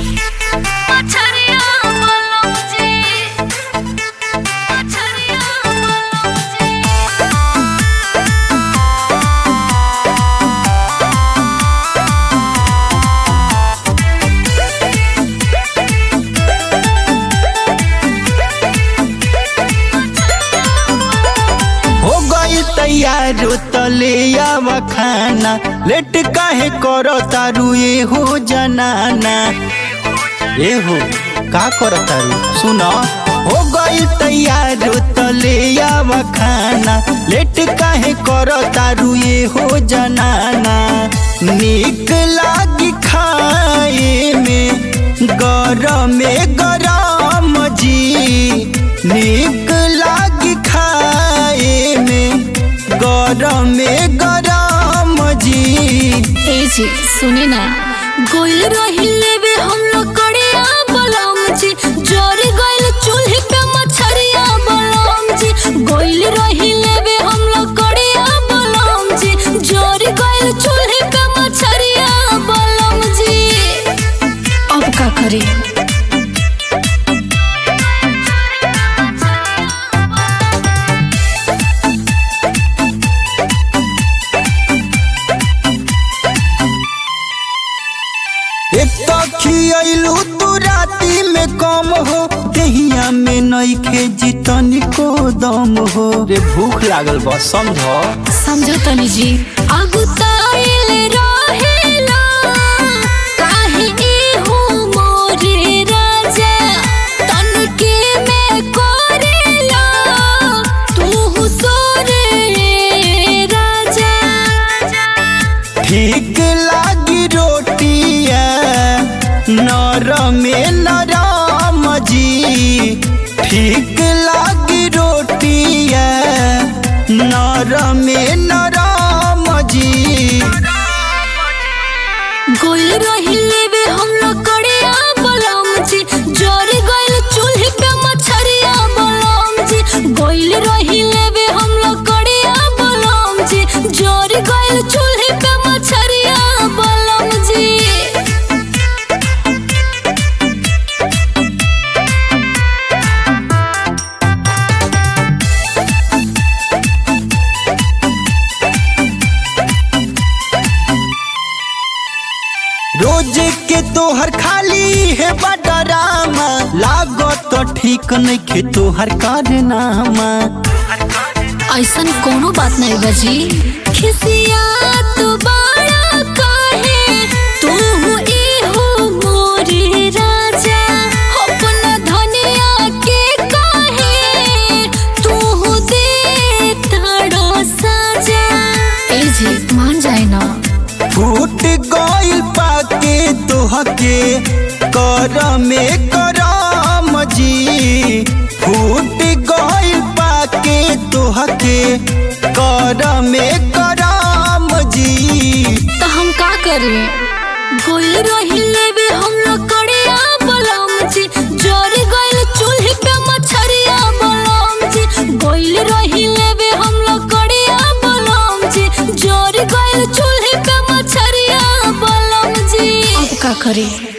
मछरिया बोलो जी मछरिया बोलो जी हो गई तैयार तले आवा खाना लेट काहे करो तारू ये हो जनाना ए हो का करो तारू सुनो हो गई तैयार तले आवा खाना लेट काहे करो तारू ये हो जनाना निक लागी खाए में गरम गरम जी निक लागी खाए में गरम गरम जी ए जी सुने ना गोइल रहिले बे हम लोग कड़िया बलम जी जोर गइल चूल्हे पे मछरिया बलम जी गोइल रहिले बे हम लोग कड़िया बलम जी जोर गइल चूल्हे पे मछरिया बलम जी अब का करी एक तो खियलू तू राती में कम हो दहिया में नइखे जितनी को दम हो रे भूख लागल बा समझो समझो तनी जी अगुताइल रहेला काहे इहो मोरे राजा तनके में करेला तू सोरे राजा ठीक लागी रोटिया नरम नरम जी ठीक लागी रोटिया नरम नरम जी गोल रहिले बे हम लोग कड़िया बलम जी जोर गइल चूल्हे पे मछरिया बलम जी गोइल रहिले बे हम लोग कड़िया बलम जी जोर गइल चूल्हे पे मछरिया बलम जी रोज के तोहर खाली है बडरामा लागत तो ठीक नइखे तोहर कारनामा ऐसन कोनो बात नहीं बजी खिसिया तू बड़ा कहे तू इहो मोरे राजा अपना धनिया के कहे तू दे तड़ो साजा ए जी मान जाए ना फूट गइल पाके तोहके कर में करम जी फूट गइल पाके तोहके कर में करम जी तो हम का करें गोइल रहिले बे हम लोग कड़िया बलम जी जोर गइल चूल्हे पे मछरिया बलम जी गोइल रहिले बे हम लोग कड़िया बलम जी जोर गइल चूल्हे पे मछरिया बलम जी अब का करें